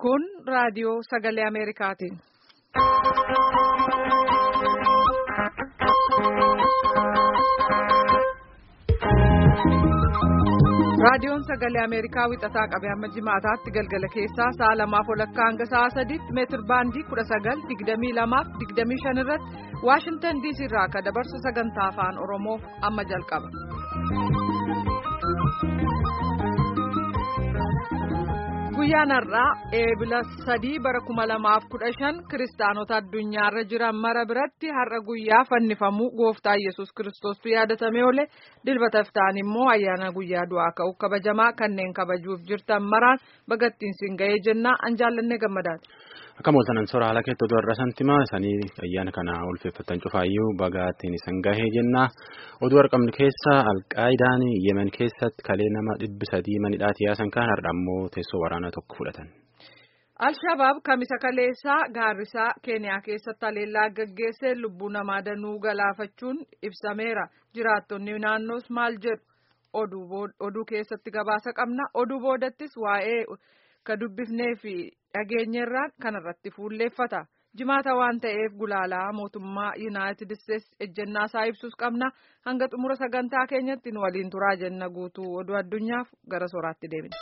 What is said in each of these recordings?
Kun raadiyoo sagalee Ameerikaati. Raadiyoon sagalee Ameerikaa wixataa qabee hamma jimaataatti galgala keessaa sa'a lamaaf walakkaa hanga sa'a sadiitti meetir baandii kudha sagal digdamii lamaaf digdamii shan irratti Waashintan diisii irraa akka dabarsu sagantaa afaan Oromoof amma jalqaba. Guyyaan har'aa eebila sadii bara kuma lamaaf kudha shan kiristaanota addunyaarra jiran mara biratti har'a guyyaa fannifamuu gooftaa yesus kiristoostu yaadatamee oole dilbata iftaan immoo ayyaana guyyaa du'aa ka'u kabajamaa kanneen kabajuuf jirtan maraan bagattiin siin ga'ee jennaa an jaallannee gammadaati. Akka mooltanan soora haala keetti oduu har'a santimaa isaanii ayyaana kana ulfeeffatan cufaayyuu bagaatiin isan gahee jennaa oduu argamnu keessa alqaayidaan yemen keessatti kalee nama dhibbi sadii manidhaati yaasan kan har'a ammoo teessoo waraanaa tokko fudhatan. Al-Shabaab kamisa kaleessaa gaarrisaa Keeniyaa keessatti haleellaa gaggeessee lubbuu namaa danuu galaafachuun ibsameera. Jiraattonni naannoos maal jedhu oduu keessatti gabaasa qabna. Oduu boodattis waa'ee ka dubbifnee fi dhageenyerraan kanarratti fuulleeffata. Jimaata waan ta'eef gulaalaa mootummaa Yuunaayitid Isteetsi ejjennaa isaa ibsus qabna. Hanga xumura sagantaa keenyatti nu waliin turaa jenna guutuu oduu addunyaaf gara sooraatti deemina.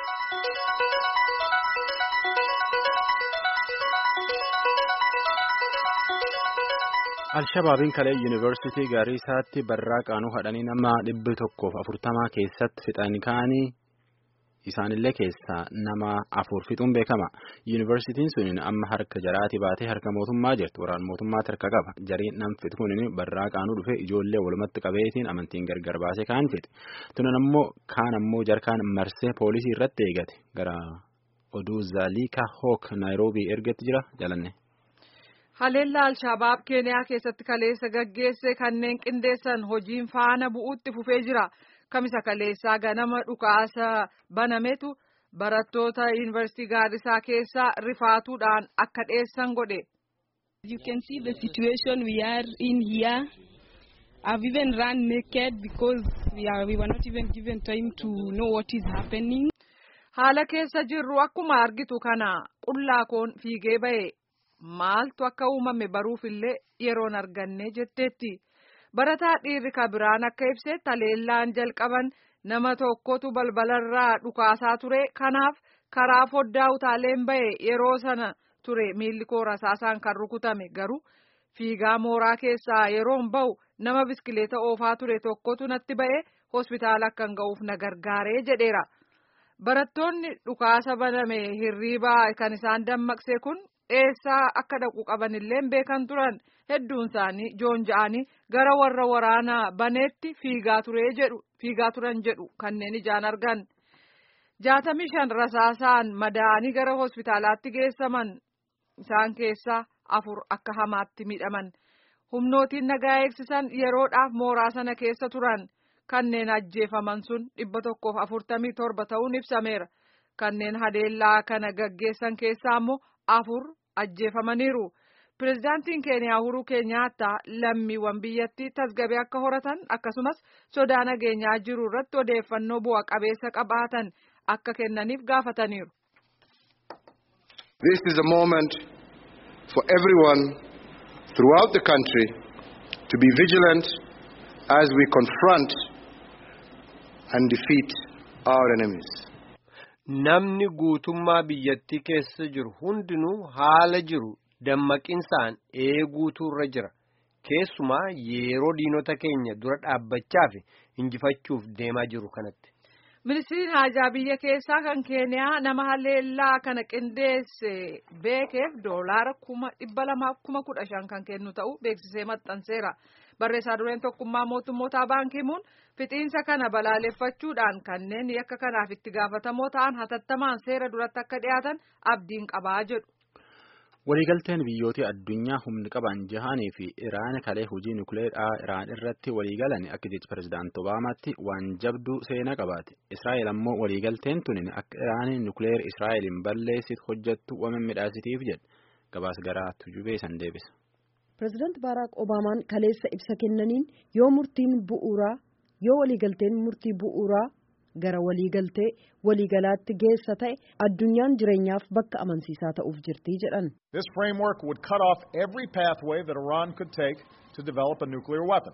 Alshabaabiin kalee yuunivarsiitii Gaariisaatti barraa qaanuu hadhanii nama dhibbi tokkoof afurtamaa keessatti fixan kaanii isaanillee keessaa nama afur fixuun beekama. Yuunivarsiitiin sun amma harka jaraati baatee harka mootummaa jirtu. Waraan mootummaatti harka qaba. Jariin nam fixu kun barraa qaanuu dhufe ijoollee walumatti qabeetiin amantiin gargar baasee kaan fixe. Tunan ammoo kaan ammoo jarkaan marsee poolisii irratti eegate. Gara oduu Zaalika Hook Naayiroobii ergetti jira jalanne. Haleellaa Alshabaab Keeniyaa keessatti kaleessa gaggeesse kanneen qindeessan hojiin faana bu'uutti fufee jira. Kamisa kaleessaa ganama dhukaasa banametu barattoota yuunivarsiitii Gaarisaa keessaa rifaatuudhaan akka dheessan godhe. You can see the situation we are in here. I've even run naked because we, are, we were not even given time to know what is happening. Haala keessa jirru akkuma argitu kana qullaa koon fiigee ba'e. Maaltu akka uumame baruufillee yeroon arganne jetteetti. Barataa dhiirri kabiraan akka ibsetti haleellaan jalqaban nama tokkotu balbalarraa dhukaasaa ture. Kanaaf karaa foddaa utaaleen ba'e yeroo sana ture miilli koo rasaasaan kan rukutame garuu fiigaa mooraa keessaa yeroon ba'u nama biskileeta oofaa ture tokkotu natti ba'e hospitaala akkan ga'uuf na gargaaree jedheera. Barattoonni dhukaasa baname hirriibaa kan isaan dammaqse kun. eessaa akka dhaqu qabanillee beekan turan hedduun isaanii joon ja'anii gara warra waraanaa baneetti fiigaa ture jedhu fiigaa turan jedhu kanneen ijaan argan jaatamii shan rasaasaan madaa'anii gara hospitaalaatti geessaman isaan keessaa afur akka hamaatti miidhaman humnootiin nagaa eegsisan yeroodhaaf mooraa sana keessa turan kanneen ajjeefaman sun dhibba tokkoof afurtamii torba ta'uun ibsameera kanneen haleellaa kana gaggeessan keessaa ammoo afur ajjeefamaniiru. Pireezidaantiin Keeniyaa Uhuruu Keenyaattaa lammiiwwan biyyattii tasgabee akka horatan akkasumas sodaa nageenyaa jiru irratti odeeffannoo bu'a qabeessa qabaatan akka kennaniif gaafataniiru. This is a moment for everyone throughout the country to be vigilant as we confront and defeat our enemies. Namni guutummaa biyyattii keessa jiru hundinuu haala jiru dammaqinsaan eeguutu irra jira. Keessumaa yeroo diinota keenya dura dhaabbachaa fi injifachuuf deemaa jiru kanatti. Ministiriin haajaa biyya keessaa kan Keeniyaa nama haleellaa kana qindeesse beekeef doolaara kuma dhibba lamaaf kuma kudha shan kan kennu ta'uu beeksisee maxxanseera. Barreessaa dureen tokkummaa mootummootaa baankimuun fixiinsa kana balaaleffachuudhaan kanneen yakka kanaaf itti gaafatamoo ta'an hatattamaan seera duratti akka dhiyaatan abdiin qabaa jedhu. Waliigalteen biyyoota addunyaa humni qaban jahanii fi Iraan kalee hojii nukuleeraa Iraan irratti waliigalan akka jechi pirezidaantii Obaamaatti waan jabduu seenaa qabaate. Israa'el ammoo waliigalteen tuni akka Iraan nukuleer Israa'eliin balleessitu hojjettu waan midhaasitiif jedhe gabaas garaa tujubee san deebisa. Pireezidaanti Baaraak Obaamaan kaleessa ibsa kennaniin yoo murtiin bu'uuraa yoo waliigalteen murtii bu'uuraa gara waliigaltee waliigalaatti geessa ta'e addunyaan jireenyaaf bakka amansiisaa ta'uuf jirti jedhan. This framework would cut off every pathway that Iran could take to develop a nuclear weapon.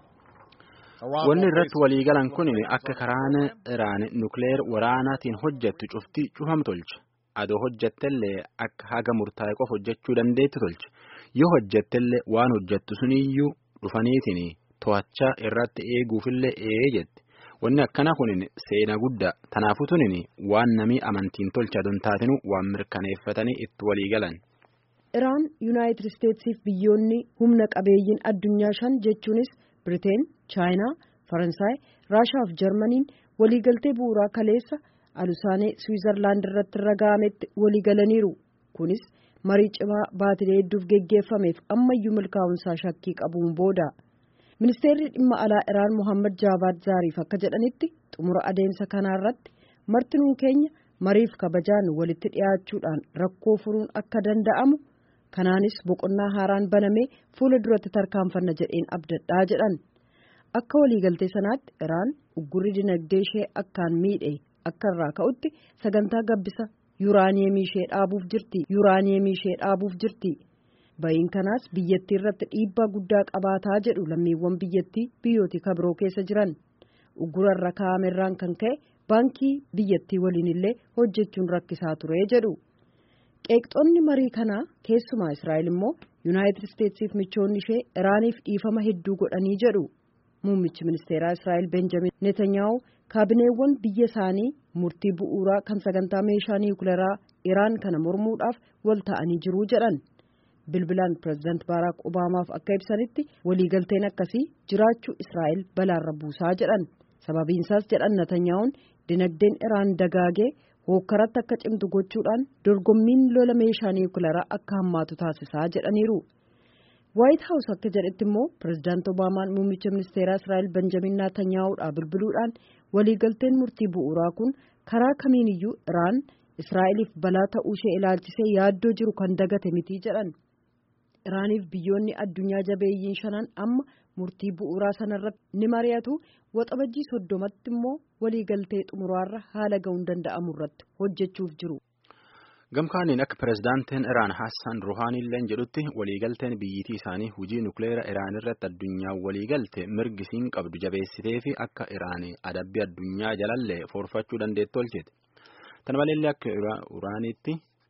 Wanni irratti waliigalan kun akka karaan Iraan nukleer waraanaatiin hojjettu cufti cufam tolcha. Adoo hojjettellee akka haga murtaa'e qofa hojjechuu dandeetti tolcha. Yoo hojjettellee waan hojjettu suniyyuu dhufaniitiin to'achaa irratti eeguufillee ee jetti. Wanni akkana kunin seena guddaa. Kanaafuu tunin waan namii amantiin tolcha don taatinu waan mirkaneeffatanii itti waliigalan. Iraan Yuunaayitid Isteetsiif biyyoonni humna qabeeyyiin addunyaa shan jechuunis Biriteen, Chaayinaa, Faransaay, Raashaa fi Jarmaniin waliigaltee bu'uuraa kaleessa alusaanee Swiizerlaand irratti raga'ametti waliigalaniiru. Kunis marii cimaa baatilee hedduuf geggeeffameef ammayyuu milkaa'umsaa shakkii qabuun booda. Ministeerri dhimma alaa Iraan Mohammad Jaabaad Zaariif akka jedhanitti xumura adeemsa kanaarratti martinuun keenya mariif kabajaan walitti dhiyaachuudhaan rakkoo furuun akka danda'amu kanaanis boqonnaa haaraan banamee fuula duratti tarkaanfanna jedheen abdadhaa jedhan. Akka waliigaltee sanaatti Iraan uggurri dinagdee ishee akkaan miidhe akka irraa ka'utti sagantaa gabbisa yuuraaniyeemii ishee dhaabuuf jirti yuuraaniyeemii ishee dhaabuuf jirti. Ba'iin kanaas biyyattii irratti dhiibbaa guddaa qabaataa jedhu lammiiwwan biyyattii biyyooti kabiroo keessa jiran. Uggura irra kaa'amerraan kan ka'e baankii biyyattii waliin illee hojjechuun rakkisaa ture jedhu. Qeeqxoonni marii kanaa keessumaa Israa'el immoo Yuunaayitid Isteetsiif michoonni ishee Iraaniif dhiifama hedduu godhanii jedhu. Muummichi ministeeraa Israa'el Benjamin Netanyaa'u kaabineewwan biyya isaanii murtii bu'uuraa kan sagantaa meeshaa niwukileeraa Iraan kana mormuudhaaf wal ta'anii jiru jedhan. Bilbilaan pireezidaant Baaraak Obaamaaf akka ibsanitti waliigalteen akkasii jiraachuu Israa'el balaarra buusaa jedhan. Sababiinsaas jedhan Netanyaa'uun dinagdeen Iraan dagaagee hookkaratti akka cimtu gochuudhaan dorgommiin lola meeshaa niwukileeraa akka hammaatu taasisaa jedhaniiru. Waayit Haawus akka jedhetti immoo pireezidaant Obaamaan muummicha ministeeraa Israa'el Benjamin Netanyaa'uudhaa bilbiluudhaan waliigalteen murtii bu'uuraa kun karaa kamiiniyyuu Iraan Israa'eliif balaa ta'uu ishee ilaalchisee yaaddoo jiru kan dagate miti jedhan. Iraaniif biyyoonni addunyaa jabeeyyiin shanan amma murtii bu'uuraa sanarratti ni mari'atu waxabajjii soddomatti immoo waliigaltee xumuraarra haala ga'uun danda'amu irratti hojjechuuf jiru. Gamkaaniin akka pireezidaantiin Iraan Hassan Ruhaaniilleen jedhutti waliigalteen biyyitii isaanii hujii nukleera Iraan irratti addunyaa waliigalte mirgisiin qabdu jabeessitee fi akka Iraan adabbii addunyaa jalallee foorfachuu dandeettu tolchite. Kana maleellee akka Iraaniitti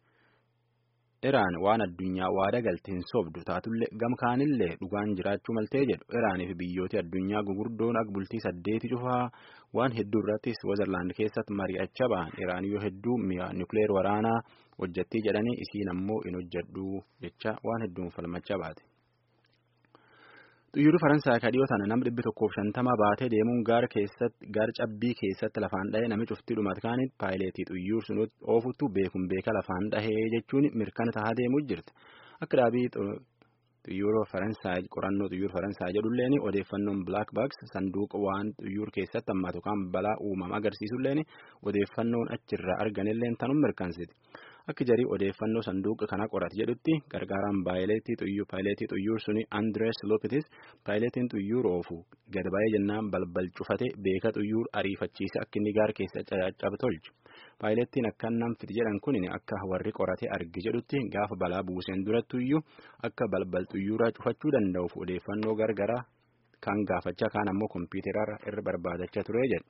Iraan waan addunyaa waada galte hin sobdu taatullee gamkaanillee dhugaan jiraachuu maltee jedhu Iraanii fi biyyooti addunyaa gugurdoon akka bultii saddeeti cufaa waan hedduu irrattis Switzerland keessatti mari'achaa ba'an Iraan yoo hedduu mi'a nukleer waraanaa hojjettii jedhanii isiin ammoo hin hojjedhu jecha waan hedduun falmachaa baate. Xiyyaarri Faransaay kadhiyoo tana nama dhibbi tokkoof shantama baatee deemuun gaara keessatti gaara cabbii keessatti lafaan dhahee nami cuftii dhumat kaaniin paayileetii xiyyaara sun oofuttu beekuun beeka lafaan dhahee jechuun mirkana tahaa deemuu jirti. Akka dhaabii xiyyaara Faransaay qorannoo xiyyaara Faransaay jedhulleen odeeffannoon Black Box sanduuqa waan xiyyaara keessatti hammaatu kan balaa uumama agarsiisulleen odeeffannoon achirraa arganilleen tanum mirkansiti. Akka jarii odeeffannoo sanduuqa kana qorate jedhutti gargaaraan paayileetii xiyyaara suni Andres Lopetis paayileetiin xiyyaara oofu gad ba'ee jennaan balbal cufate beeka xiyyaara ariifachiise akka inni gaara keessa caccabu tolche. Paayileettiin akkan nam fiti jedhan kun akka warri qorate arge jedhutti gaafa balaa buuseen durattuyyuu akka balbal xiyyaaraa cufachuu danda'uuf odeeffannoo gargaraa kan gaafachaa kaan ammoo kompiitararra irra barbaadachaa ture jedhe.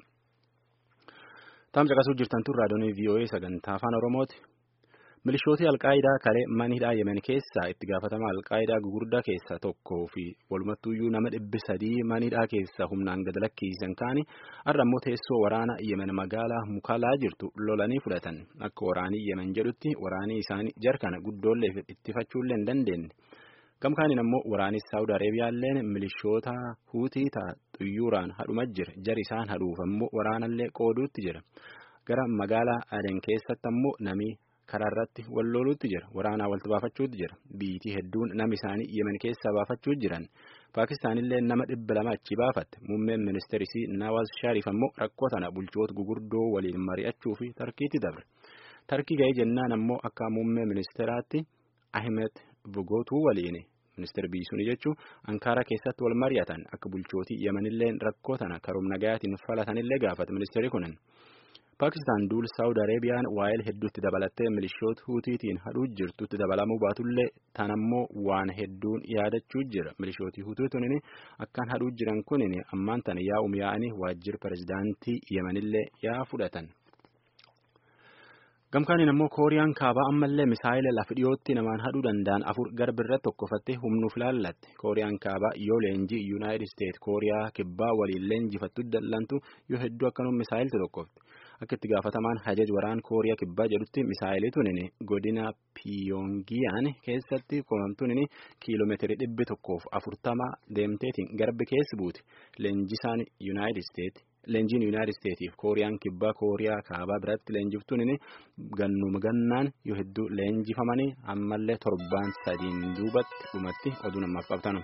Taam caqasuu jirtan tun raadiyoon VOA sagantaa afaan Oromooti. Milishooti Alqaayidaa kalee manhidhaa Yemen keessaa itti gaafatama Alqaayidaa gugurdaa keessaa tokkoo fi walumattuyyuu nama dhibbi sadii manhidhaa keessaa humnaan gad lakkiisan kaani har'a ammoo teessoo waraana Yemen magaalaa Mukalaa jirtu lolanii fudhatan. Akka waraanii Yemen jedhutti waraanii isaanii jarkana guddoollee ittifachuullee hin dandeenye. Gamkaaniin ammoo waraanis Saawud Areebiyaalleen milishoota huutii ta'a xiyyaaraan hadhuma jira. Jar isaan hadhuuf ammoo waraanallee qooduutti jira. Gara magaalaa Aden keessatti ammoo nami karaa irratti wal loluutti jira waraanaa walitti baafachuutti jira biyyitii hedduun nama isaanii yemen keessaa baafachuu jiran paakistaanillee nama dhibba lama achi baafatte muummeen ministeerisii nawaaz shaariif ammoo rakkoo tana bulchoota gugurdoo waliin mari'achuu fi tarkiitti dabre tarkii ga'ee jennaan ammoo akka muummee ministeeraatti ahmed bugootuu waliin ministeer biisuun jechuun ankaara keessatti wal mari'atan akka bulchootii yemenillee rakkoo tana karoom nagayaatiin falatanillee gaafate ministeerri kunin. Paakistaan duul Saawud Areebiyaan waa'eel hedduutti dabalattee milishoota Huutiitiin hadhuu jirtutti dabalamuu baatullee tanammoo waan hedduun yaadachuu jira. Milishooti Huutiitiin akkaan hadhuu jiran kunin ammaan tana yaa'um yaa'anii waajjira pirezidaantii Yemenillee yaa fudhatan. Gamkaaniin ammoo Kooriyaan kaabaa ammallee misaayila lafa dhiyootti namaan hadhuu danda'an afur garbirra tokkofattee humnuuf laallatte. Kooriyaan kaabaa yoo leenjii Yuunaayitid Isteet Kooriyaa kibbaa waliin leenjifattu dallantu yoo hedduu akkanuma misaayiltu tokkofte. Akka itti gaafatamaan hajaj waraan Kooriyaa kibbaa jedhutti misaayilii tunin godina Piyoongiyaan keessatti koomtuun kiiloomeetirii dhibbi tokkoof afurtama deemteetiin garbi keessi buuti. Leenjisaan Yuunaayitid Isteet. Leenjiin Yuunaayitid Isteetiif Kooriyaan kibbaa Kooriyaa kaabaa biratti leenjiftuun gannuma gannaan yoo hedduu leenjifamanii ammallee torbaan sadiin duubatti dhumatti oduu namaaf qabtanu.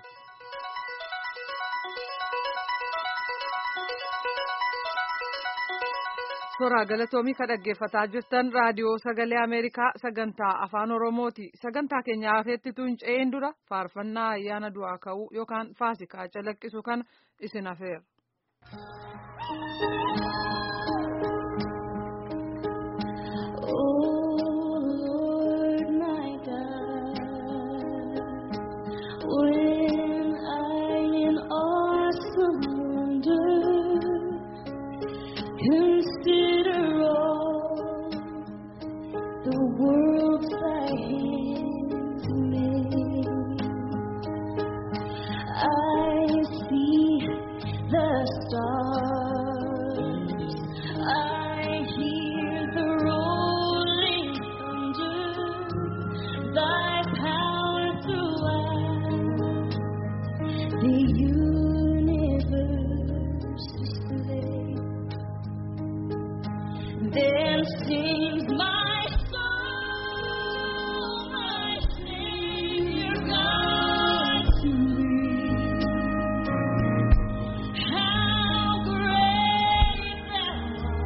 Suuraa galatoomii kan dhaggeeffataa jirtan raadiyoo sagalee Ameerikaa sagantaa afaan Oromooti. Sagantaa keenya afeetti tuunca'een dura faarfannaa ayyaana du'aa ka'uu yookaan faasikaa calaqqisu kana isin afeera. Consider all the world's thy hands made. I see the stars. I hear the rolling thunder. Thy power throughout the universe display. Then sings my soul, my Savior God to thee. How great thou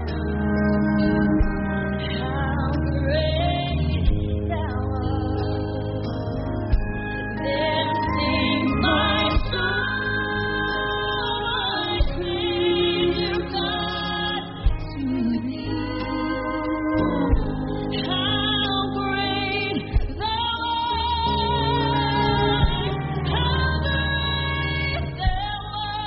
art! How great thou art! Then sings my soul, my Savior God to thee. How great thou art! How great thou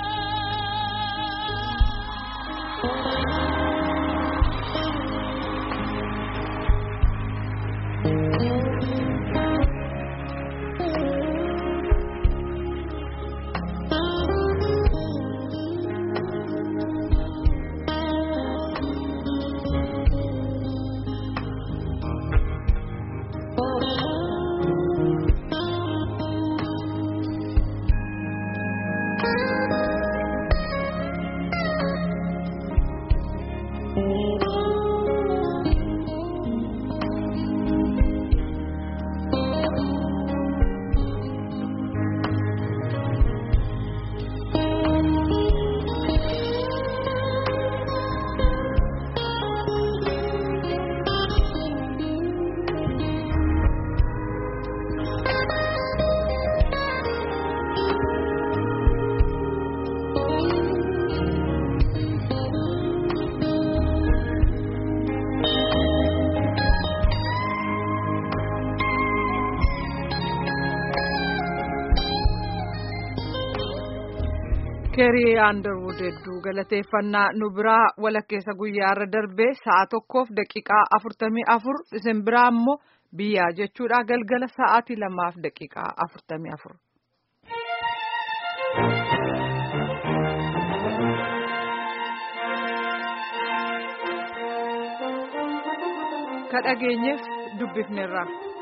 keerii aandarwud hedduu galateeffannaa nu biraa walakkeessa guyyaarra darbee sa'a tokkoof daqiiqaa afurtamii afur isin biraa immoo biyyaa jechuudha galgala sa'aatii lamaaf daqiiqaa afurtamii afur. ka dhageenyeef dubbifneerra.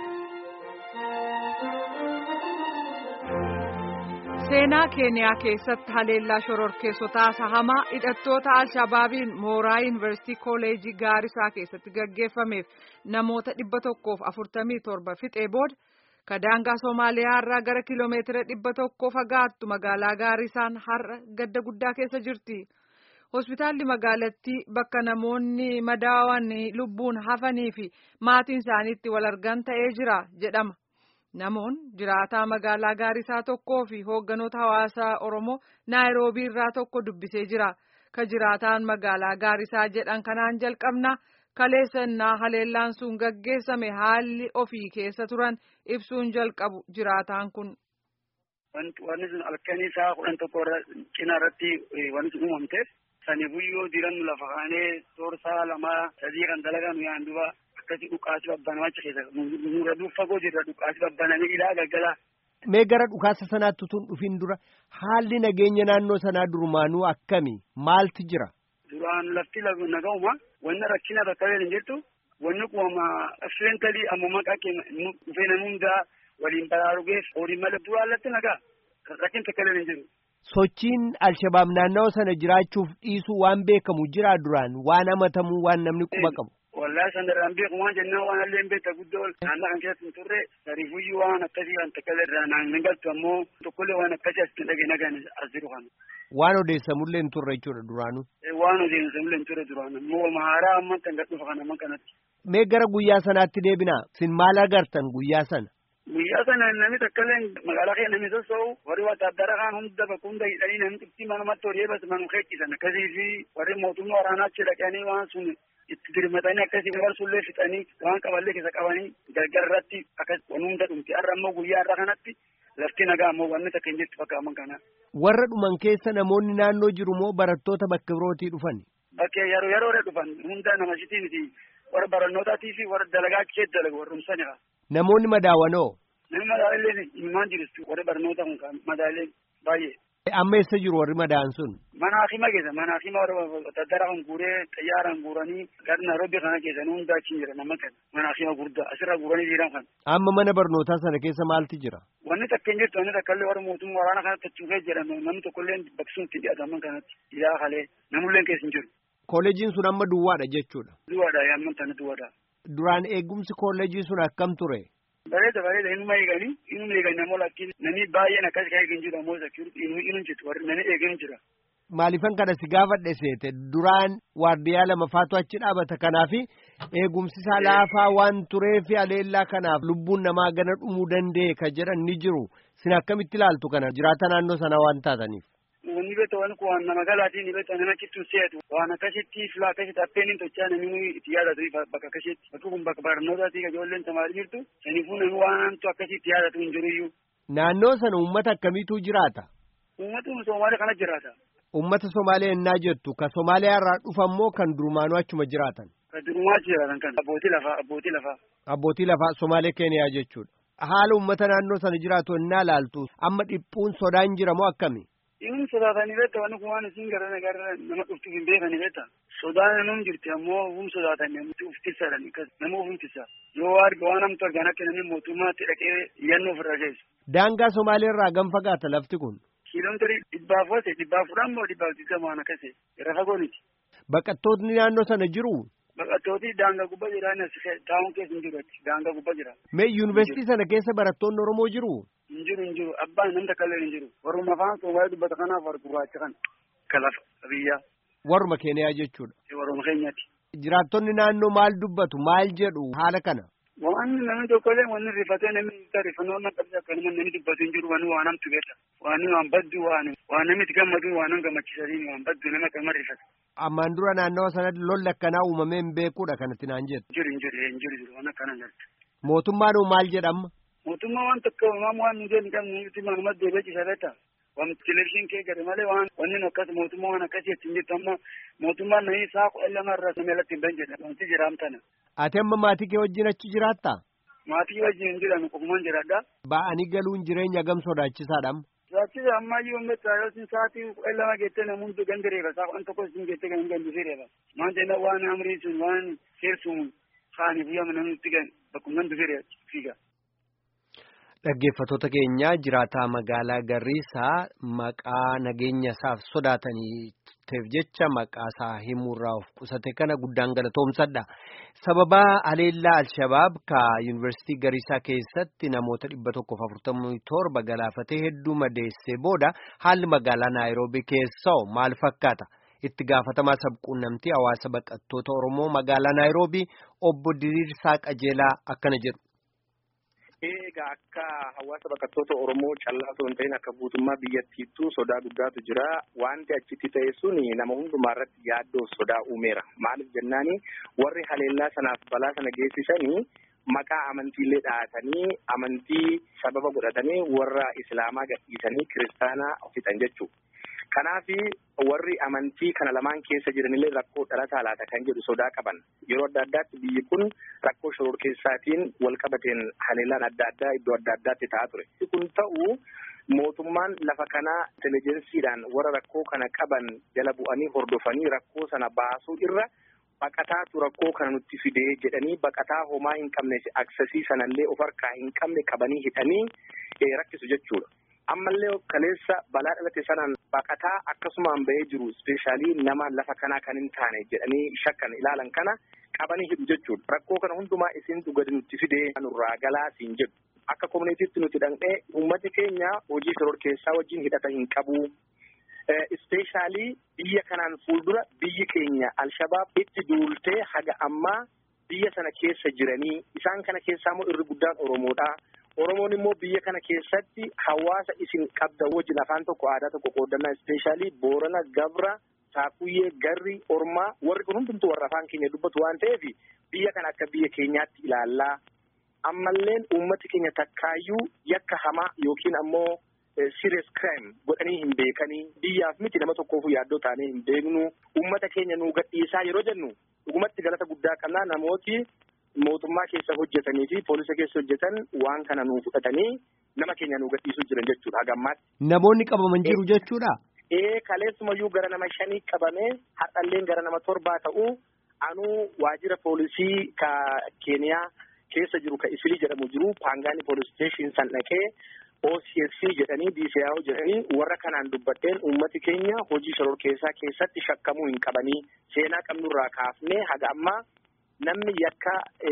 seenaa keeniyaa keessatti haleellaa shororkeessotaa sahamaa hidhattoota alshabaabiin mooraa yuunivarsiitii kooleejii gaarisaa keessatti gaggeeffameef namoota dhibba tokkoof afurtamii torba fixee booda kadaangaa soomaaliyaa irraa gara kiloomeetira dhibba tokkoo fagaattu magaalaa gaarisaan har'a gadda guddaa keessa jirti. hospitaalli magaalattii bakka namoonni madaawan lubbuun hafanii fi maatiin isaaniitti wal argan ta'ee jira jedhama. Namoonni jiraataa magaalaa gaarisaa tokkoo fi hoogganoota hawaasaa Oromoo Naayiroobii irraa tokko dubbisee jira. ka jiraataan magaalaa gaarisaa jedhan kanaan jalqabna kaleessannaa haleellaan sun gaggeessame haalli ofii keessa turan ibsuun jalqabu jiraataan kun. Wanni sun halkanii isaa kudhan tokko cinaa irratti wanni sun uumamteef sani buyyoo diirannu lafa kaanee toorsaa lamaa sadii kan dalagan yaan duba akkasii dhukaasi babbanamacha keessa nurra fagoo jirra dhukaasi babbanamee ilaa galgala. Mee gara dhukaasa sanaatti tun dhufin dura haalli nageenya naannoo sanaa durumaanuu akkami maaltu jira? Duraan lafti nagahuma wanna rakkina bakka hin jirtu wanni kuwama accidentalii amma maqaa keenya dhufee namni hundaa waliin baraarugeef horii malee duraan lafti nagaa rakkin takka hin jiru. Sochiin Alshabaab naannawa sana jiraachuuf dhiisuu waan beekamu jira duraan waan amatamuu waan namni quba qabu. Wallahi san irraan beeku waan jennaan waan illee beekta guddoo naannoo kan keessatti hin turre sariifuyyuu waan akkasii kan takka irraa naan hin galtu ammoo tokkollee waan akkasii as hin dhagee nagaan as jiru kana. Waan odeessamullee hin turre jechuudha duraanuu. Waan odeessamullee hin turre duraan ammoo mahaaraa amma kan gad dhufa kana amma kanatti. Mee gara guyyaa sanaatti deebinaa sin maal agartan guyyaa sana? Guyyaa sana namni takkaillee magaalaa keenya namni sossoo'u warri wattaaddara kaan hunda bakka hunda hidhanii namni xiqqii manumatti horii eebas manu keekkisan akkasii fi warri mootummaa waraanaa achi dhaqanii waan sun itti dirmatanii akkasii warsullee fixanii waan qaballee keessa qabanii gargar irratti akkas waan hunda dhumti har'a ammoo guyyaa har'a kanatti lafti nagaa ammoo wanni takka hin jirtu fakkaatan kana. Warra dhuman keessa namoonni naannoo jiru moo barattoota bakka birootii dhufan? Bakkee yeroo yeroodha dhufan hunda nama shitii miti warra barannootatii fi warra dalagaa achi keessa dalagu warrumsanidha. Namoonni madaawanoo? Namni madaalee ilmaan jiru warri barnoota kun kan madaalee baay'ee. Amma eessa jiru warri madaan sun? Mana hakima keessa mana hakima warra daddara kan guuree xayyaaraan guuranii gara Nairobi kana keessa hunda achi jira nama kan mana hakima guddaa asirra guuranii jiran kan. Amma mana barnootaa sana keessa maaltu jira? Wanni takka hin jirtu wanni takka illee warra mootummaa waraana kanatti achuufee jedhame namni tokkollee baksuun itti dhiyaataman kanatti ilaa kalee namullee keessa hin jiru. Kooleejiin sun amma duwwaadha jechuudha. Duwwaadha yamman tani duwwaadha. Duraan eegumsi kooleejii sun akkam ture? Bareeda bareeda inuma eeganii inuma eeganii namoo lakkiin namni baay'een akkas kan eegin jiru ammoo sekiuriti inu inu jiru warri namni eegin jira. Maalifan kana si gaafadhe seete duraan waardiyaa lama faatu achi dhaabata kanaafi eegumsi isaa laafaa waan tureefi aleellaa kanaaf lubbuun namaa gana dhumuu danda'e ka jedhan ni jiru sin akkamitti ilaaltu kana jiraata naannoo sana waan taataniif. Wanni beektu waan kun waan nama galaatiin beektu nama achitti seetu waan akkasitti filaa akkasitti appeen hin tochaa namni itti yaadatu bakka akkasitti bakki kun bakka barnootaatii ka ijoolleen tamaarii jirtu saniifuu namni waantu akkasitti yaadatu hin jiruyyuu. Naannoo sana uummata akkamiitu jiraata? Uummatni Somaalee kana jiraata. Uummata Somaalee ennaa jettu ka Somaaliyaa irraa dhufammoo kan durumaanuu achuma jiraatan. Ka durumaa jiraatan kan abbootii lafaa abbootii lafaa. Abbootii lafaa Somaalee Keeniyaa jechuudha. Haala uummata naannoo sana jiraatu ennaa laaltu amma dhiphuun sodaan jira moo akkami? Inni sodaatanii beekta wanni kun waan isin gara gara nama dhuftuuf hin beekani beekta. Sodaan nama jirti ammoo hum sodaatan uf tissadhan nama uf tissa. Yoo arga waan namtu argan akka namni mootummaatti dhaqee iyyannoo ofirra geessu. Daangaa Somaalee irraa gam fagaata lafti kun? Kiiloomeetirii dhibbaaf wate dhibbaaf fudhan moo dhibbaaf digdama waan akkasii irra fagoo miti. Baqattootni naannoo sana jiru? Baqattooti daangaa gubbaa jiran taa'uun keessa hin jiru daangaa gubbaa jira. Mee yuunivarsiitii sana keessa barattoonni Oromoo jiru? Hin jiru hin jiru abbaan namni takka illee hin jiru. Warruma afaan Somaalee dubbata kanaaf warra gurraacha kan kalaaf biyyaa. Warruma Keeniyaa jechuudha. Warruma keenyaati. Jiraattonni naannoo maal dubbatu maal jedhu haala kana? Waan namni tokkollee wanni rifatee namni rifannoo nama qabsi akka nama namni dubbatu hin jiru wanni waan namtu beekta. Waan waan baddu waan waan namni itti gammadu waan nama gammachiisanii waan baddu nama akkama rifata. Ammaan dura naannawa sanatti lolli akkanaa uumamee hin beekuudha kanatti naan jettu. Jiru hin jiru hin jiru jiru waan akkana jirtu. Mootummaan maal jedhama? Mootummaa waan tokko uumamu waan nu jedhu kan nuti manuma deebi'ee beekta. Waan televizyiin kee gadi malee waan wanni akkas mootummaa waan akkasii ittiin jirtu amma mootummaan namni isaa kudha lama irraa nama irratti hin bahin jedha wanti jiraamtana. Ati amma maatii kee wajjin achi jiraattaa? Maatii wajjin hin jiran qofumaan jiraadha. Ba'anii galuun jireenya gam sodaachisaadha. Sodaachisa amma iyyuu uummatta yoo sin sa'aatii kudha lama geettee namni hundi gandi reeba saa kudhan tokko sin geettee kan gandisee reeba. Maan jenna waan amrii sun waan seersuun kaanii guyyaa namni nutti gan bakkuma gandisee reeba fiiga. Dhaggeeffattoota keenya jiraataa magaalaa Garriisaa maqaa nageenya isaaf sodaataniif jecha maqaa isaa himuurraa of qusate kana guddaan galatoomsadha. Sababaa haleellaa Alshabaab ka Yuunivarsiitii Garriisaa keessatti namoota dhibba tokkoof afurtamii torba galaafatee hedduu madeessee booda haalli magaalaa Naayiroobii keessaa maal fakkaata? Itti gaafatamaa sabquunnamtii hawaasa baqattoota Oromoo magaalaa Naayiroobii obbo Diriirsaa Qajeelaa akkana jedhu. Egaa akka hawaasa baqattoota Oromoo callaa osoo hin ta'in akka guutummaa biyyattiittuu sodaa guddaatu jira. Wanti achitti ta'e sun nama hundumaa irratti yaaddoo sodaa uumeera. Maaliif jennaani warri haleellaa sanaaf balaa sana geessisanii maqaa amantiillee dhahatanii amantii sababa godhatanii warra Islaamaa gadhiisanii kiristaanaa fixan jechuudha. Kanaaf warri amantii kana lamaan keessa jiranillee rakkoo dhalataa laata kan jedhu sodaa qaban. Yeroo adda addaatti biyyi kun rakkoo shororkeessaatiin wal qabateen haleellaan adda addaa iddoo adda addaatti ta'aa ture. Kun ta'u mootummaan lafa kanaa intelijensiidhaan warra rakkoo kana qaban jala bu'anii hordofanii rakkoo sana baasuu irra baqataatu rakkoo kana nutti fidee jedhanii baqataa homaa hin qabne aksasii sanallee of harkaa hin qabne qabanii hidhanii rakkisu jechuudha. ammallee kaleessa balaa dhalate sanaan baqataa akkasumaan bahee jiru ispeeshaalii nama lafa kanaa kan hin taane jedhanii shakkan ilaalan kana qabanii hidhu jechuudha. Rakkoo kana hundumaa isintu gadi nutti fidee nurraa galaa siin jedhu. Akka koominiitiitti nuti dhaqnee uummati keenya hojii shororkeessaa wajjin hidhata hin qabu. Ispeeshaalii biyya kanaan fuuldura biyyi keenya Alshabaab itti duultee haga ammaa biyya sana keessa jiranii isaan kana keessaa immoo irri guddaan Oromoodha. Oromoon immoo biyya kana keessatti hawaasa isin qabda wajjin afaan tokko aadaa tokko qoodannaa ispeeshaalii Boorana, Gabra, Saakuyyee, Garri, Ormaa warri kun hundumtuu warra afaan keenya dubbatu waan ta'eef biyya kana akka biyya keenyaatti ilaallaa. Ammalleen uummati keenya takkaayyuu yakka hamaa yookiin ammoo serious crime godhanii hin beekanii biyyaaf miti nama tokkoofu yaaddoo taanee hin beeknu uummata keenya nuu gadhiisaa yeroo jennu dhugumatti galata guddaa qabnaa namooti mootummaa keessa hojjetanii fi poolisa keessa hojjetan waan kana nuu fudhatanii nama keenya nuu gadhiisuu jiran jechuudha hagammaatti. Namoonni qabaman jiru jechuudha. Ee kaleessumayyuu gara nama shanii qabamee har'alleen gara nama torbaa ta'uu anuu waajjira poolisii ka Keeniyaa keessa jiru ka Isilii jedhamu jiru Paangaani poolis steeshin san dhaqee OCSC jedhanii DCIO jedhanii warra kanaan dubbadheen uummati keenya hojii shororkeessaa keessatti shakkamuu hin qabanii seenaa qabnurraa kaafnee haga ammaa namni yakka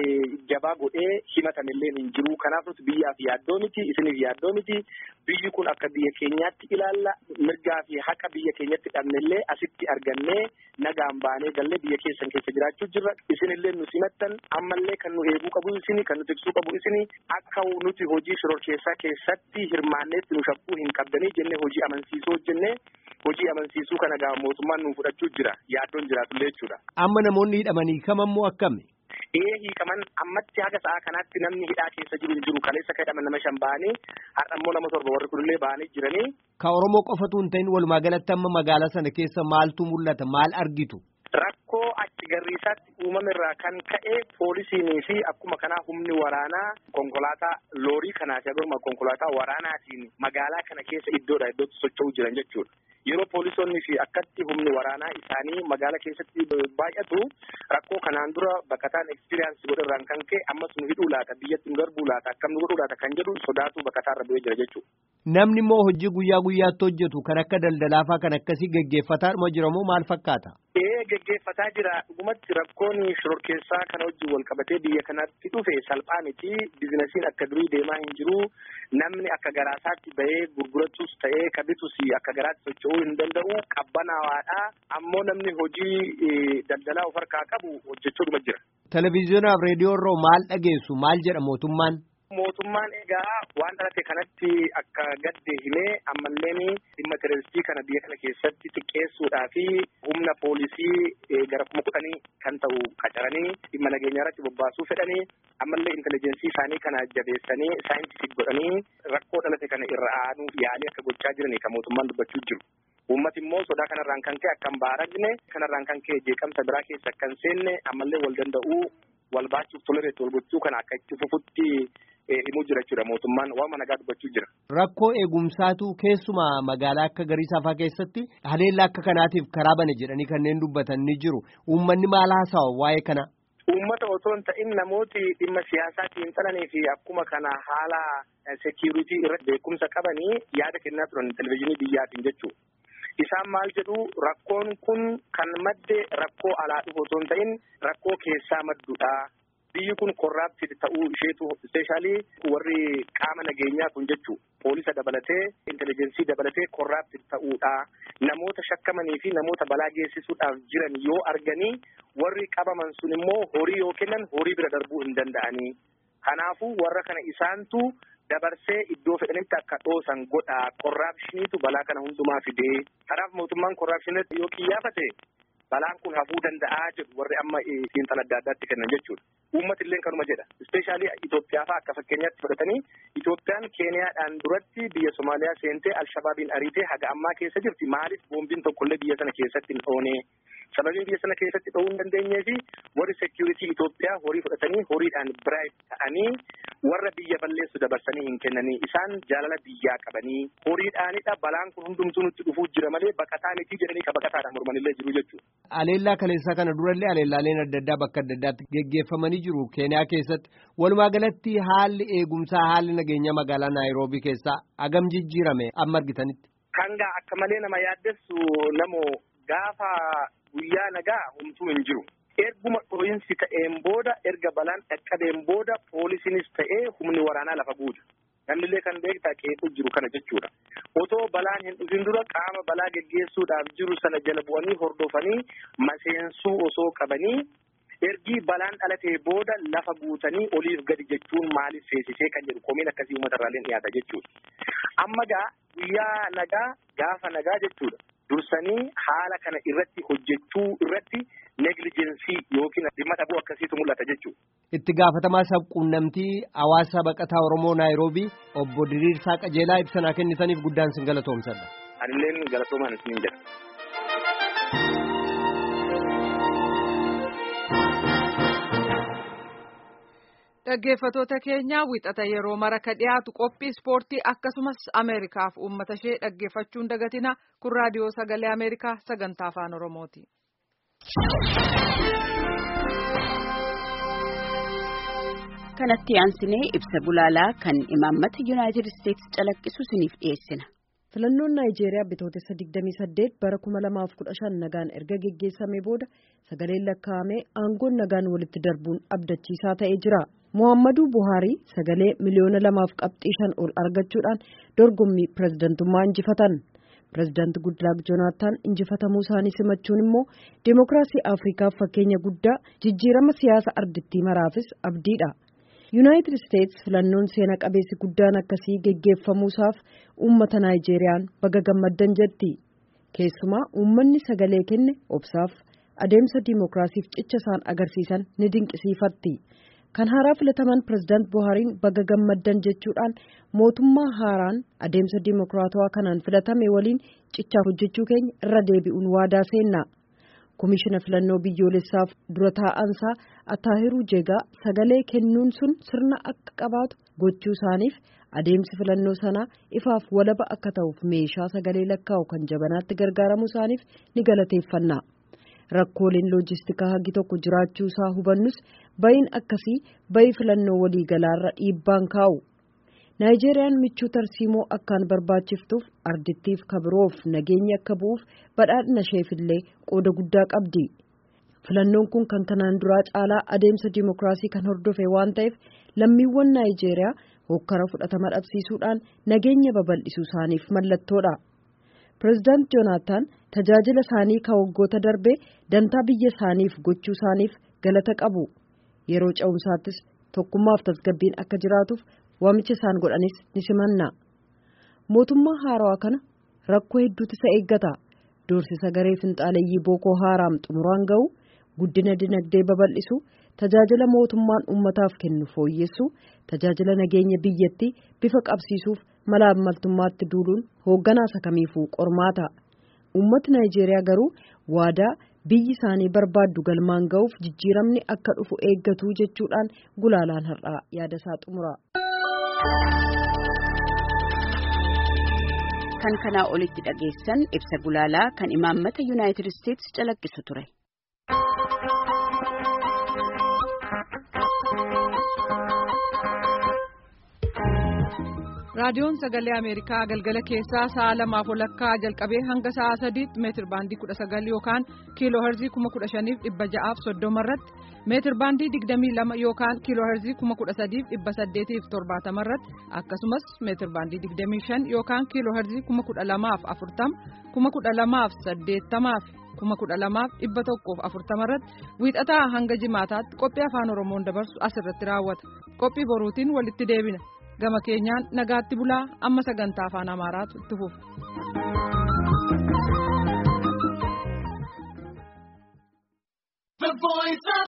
jabaa godhee himatamillee hin jiru kanaaf nuti biyyaaf yaaddoo miti isiniif yaaddoo miti biyyi kun akka biyya keenyaatti ilaalla mirgaa fi haqa biyya keenyatti dhabnellee asitti argannee nagaan baanee gallee biyya keessan keessa jiraachuu jirra isinillee nu simattan ammallee kan nu eeguu qabu isini kan nu tiksuu qabu isini akka nuti hojii shororkeessaa keessatti hirmaanneetti nu shakkuu hin qabdanii jennee hojii amansiisuu hojjennee hojii amansiisuu kana gaa mootummaan nu fudhachuu jira yaaddoon jiraatullee jechuudha. Amma namoonni hidhamanii kamammoo akkami? Ee hiikaman ammatti haga sa'a kanaatti namni hidhaa keessa jiru hin jiru kaleessa ka hidhaman nama shan ba'anii har'a immoo nama torba warri kunillee ba'anii jiranii. Ka Oromoo qofatu hin ta'in walumaa galatti amma magaalaa sana keessa maaltu mul'ata maal argitu? Rakkoo achi garriisaatti uumame irraa kan ka'e poolisiinii fi akkuma kanaa humni waraanaa konkolaataa loorii kanaati akkuma konkolaataa waraanaatiin magaalaa kana keessa iddoodha iddootti socho'uu jiran jechuudha. Yeroo poolisoonni fi akkatti humni waraanaa isaanii magaalaa keessatti baay'atu rakkoo kanaan dura baqataan ekspiriyaansi godharraan kan ka'e ammas nu hidhuu laata biyyatti nu darbuu laata akkam nu godhuu laata kan jedhu sodaatu baqataarra bu'ee jira jechuudha. Namni immoo hojii guyyaa guyyaatti hojjetu kan akka daldalaafaa kan akkasii geggeeffataadhuma jira moo maal fakkaata? Ee geggeeffataa jira dhugumatti rakkoon shororkeessaa kana wajjin wal qabatee biyya kanatti dhufe salphaa miti bizinasiin akka durii deemaa hin jiru namni akka garaasaatti bahee gurguratus ta'ee ka bitus akka garaatti socho'uu hin danda'u qabbanawaadha ammoo namni hojii daldalaa of harkaa qabu hojjechuudhuma jira. Televezyiyonaaf reediyoo irraa maal dhageessu maal jedha mootummaan? Mootummaan egaa waan dhalate kanatti akka gadde himee ammalleen dhimma teroristii kana biyya kana keessatti xiqqeessuudhaa fi humna poolisii gara kuma kudhanii kan ta'u qacaranii dhimma nageenyaa irratti bobbaasuu fedhanii ammallee intelijeensii isaanii kana jabeessanii saayintifik godhanii rakkoo dhalate kana irra aanuuf yaalii akka gochaa jiranii kan mootummaan dubbachuu jiru. Uummati immoo sodaa kanarraan kan ka'e akka hin baaragne kanarraan kan ka'e jeeqamsa biraa keessa akka hin seenne ammallee wal danda'uu wal baachuuf tolereetti wal gochuu kana akka itti fufutti himuu jira jechuudha mootummaan waama nagaa dubbachuu jira. Rakkoo eegumsaatu keessumaa magaalaa akka Gariisaafaa keessatti haleellaa akka kanaatiif karaa bane jedhanii kanneen dubbatan ni jiru. Uummanni maal haasawa waa'ee kana? Uummata otoo hin ta'in namooti dhimma siyaasaatiin xalanii fi akkuma kana haala sekiuritii irratti beekumsa qabanii yaada kennaa turan televizyiinii biyyaatiin jechuudha. Isaan maal jedhu rakkoon kun kan madde rakkoo alaa dhufu otoo hin ta'in rakkoo keessaa maddudha. Biyyi kun korraaptid ta'uu isheetu ispeeshaalii warri qaama nageenyaa kun jechuu poolisa dabalatee intelijeensii dabalatee korraaptid ta'uudha. Namoota shakkamanii fi namoota balaa geessisuudhaaf jiran yoo arganii warri qabaman sun immoo horii yoo kennan horii bira darbuu hin danda'anii. Kanaafuu warra kana isaantu dabarsee iddoo fedhanitti akka dhoosan godha. Korraapshiniitu balaa kana hundumaa fidee. Kanaaf mootummaan korraapshiniitti yoo qiyyaafate balaan kun hafuu danda'aa jedhu warri amma xiinxala adda addaatti kennan jechuudha. Uummati illee kanuma jedha. Ispeeshaalii Itoophiyaa fa'aa akka fakkeenyaatti fudhatanii Itoophiyaan Keeniyaadhaan duratti biyya Somaaliyaa seentee Alshabaabiin ariitee haga ammaa keessa jirti. Maaliif boombiin tokkollee biyya sana keessatti hin dhoone? Sababiin biyya sana keessatti dho'uu hin dandeenyee fi warri seekiyuritii Itoophiyaa horii fudhatanii horiidhaan biraayit ta'anii warra biyya balleessu dabarsanii hin kennanii. Isaan jaalala biyyaa qabanii horiidhaanidha. Balaan kun hundumtuu nutti dhufuu jira malee baqataa miti jedhanii ka baqataadhaan mormanillee jiru jechuudha. Aleellaa kaleessaa kana durallee aleellaaleen adda addaa bakka adda addaatti geggeeffamanii jiru Keeniyaa keessatti. Walumaa galatti haalli eegumsaa haalli nageenya magaalaa Naayiroobii keessaa agam jijjiirame amma argitanitti. Kangaa akka malee nama yaaddessu namoo gaafa guyyaa nagaa homtuu hin jiru. Erguma dhooyinsi ta'een booda erga balaan dhaqqabeen booda poolisiinis ta'ee humni waraanaa lafa guuta. Namnillee kan beektaa qeequu jiru kana jechuudha. Otoo balaan hin dhufin dura qaama balaa geggeessuudhaaf jiru sana jala bu'anii hordofanii maseensuu osoo qabanii ergii balaan dhalatee booda lafa guutanii oliif gadi jechuun maaliif feesisee kan jedhu komiin akkasii uummata irraallee dhiyaata jechuudha. Amma gaa guyyaa nagaa gaafa nagaa jechuudha. Dursanii haala kana irratti hojjechuu irratti neglijensii yookiin dhimma dhabuu akkasiitu mul'ata jechuudha. Itti gaafatamaa sabquunnamtii hawaasa baqataa Oromoo Naayiroobii obbo Diriirsaa Qajeelaa ibsanaa kennitaniif guddaan sin galatoomsadha. Anilleen galatoomaan isiniin jedha. Dhaggeeffatoota keenya wixata yeroo mara ka dhiyaatu qophii ispoortii akkasumas Ameerikaaf uummata ishee dhaggeeffachuun dagatina kun raadiyoo sagalee Ameerikaa sagantaa afaan Oromooti. kanatti aansinee ibsa gulaalaa kan imaammata yuunaayitid isteetsi calaqqisu isiniif dhiyeessina. filannoon naayijeeriyaa bitootessa 28 bara 2015 nagaan erga geggeessamee booda sagaleen lakkaa'amee aangoon nagaan walitti darbuun abdachiisaa ta'ee jira. Muhammadu Buhaarii sagalee miliyoona lamaaf qabxii shan ol argachuudhaan dorgommii pirezidantummaa injifatan. Pirezidaanti Gudlaak Joonaataan injifatamuu isaanii simachuun immoo deemokiraasii Afrikaaf fakkeenya guddaa jijjiirama siyaasa ardittii maraafis abdiidha. Yuunaayitid Isteets filannoon seena qabeessi guddaan akkasii geggeeffamuusaaf uummata Naayijeeriyaan baga gammaddan jetti. Keessumaa uummanni sagalee kenne obsaaf adeemsa diimokiraasiif cicha isaan agarsiisan ni dinqisiifatti. Kan haaraa filataman pirezidaant Buhaariin baga gammaddan jechuudhaan mootummaa haaraan adeemsa diimokiraatawaa kanaan filatame waliin cichaa hojjechuu keenya irra deebi'uun waadaa seenna. Komishina filannoo biyyoolessaaf dura taa'ansaa Ataahiruu Jegaa sagalee kennuun sun sirna akka qabaatu gochuu isaaniif adeemsi filannoo sanaa ifaaf walaba akka ta'uuf meeshaa sagalee lakkaa'u kan jabanaatti gargaaramuu isaaniif ni galateeffanna. Rakkooleen loojistikaa hagi tokko jiraachuu isaa hubannus bayin akkasii bayi filannoo waliigalaarra dhiibbaan kaa'u. Naayijeeriyaan michuu tarsiimoo akkaan barbaachiftuuf ardittiif kabiroof nageenyi akka bu'uuf badhaadhina isheefillee qooda guddaa qabdi. Filannoon kun kan kanaan duraa caalaa adeemsa diimokiraasii kan hordofe waan ta'eef lammiiwwan Naayijeeriyaa hokkara fudhatama dhabsiisuudhaan nageenya babal'isuu isaaniif mallattoodha. Pireezidaant Joonaataan tajaajila isaanii kan waggoota darbee dantaa biyya isaaniif gochuu isaaniif galata qabu. Yeroo ce'umsaattis tokkummaaf tasgabbiin akka jiraatuuf waamicha isaan godhanis ni simanna. Mootummaa haarawaa kana rakkoo hedduutu isa eeggata. Doorsisa garee finxaaleeyyii Bookoo Haaraam xumuraan ga'u, guddina dinagdee babal'isu, tajaajila mootummaan uummataaf kennu fooyyessu, tajaajila nageenya biyyattii bifa qabsiisuuf mala ammaltummaatti duuluun hoogganaa isa kamiifuu qormaata. Uummati Naayijeeriyaa garuu waadaa biyyi isaanii barbaaddu galmaan ga'uuf jijjiiramni akka dhufu eeggatu jechuudhaan gulaalaan har'aa yaada isaa xumura. Kan kanaa olitti dhageessan ibsa gulaalaa kan imaammata Yuunaayitid Isteetsi calaqqisu ture. raadiyoon sagalee ameerikaa galgala keessaa sa'a lamaaf walakkaa jalqabee hanga sa'a sadiitti meetir baandii kudha sagal yookaan kiiloo herzii kuma kudha shaniif dhibba ja'aaf soddoma irratti meetir baandii digdamii lama yookaan kiiloo herzii kuma kudha sadiif dhibba saddeetiif torbaatama irratti akkasumas meetir baandii digdamii shan yookaan kiiloo herzii kuma kudha lamaaf afurtama kuma kudha lamaaf saddeettamaaf kuma kudha lamaaf dhibba tokkoof afurtama irratti wiixataa hanga jimaataatti qophii afaan oromoon dabarsu asirratti raawwata qophii boruutiin walitti deebina. gama keenyaan nagaatti bulaa amma sagantaa afaan amaaraatu itti fufa.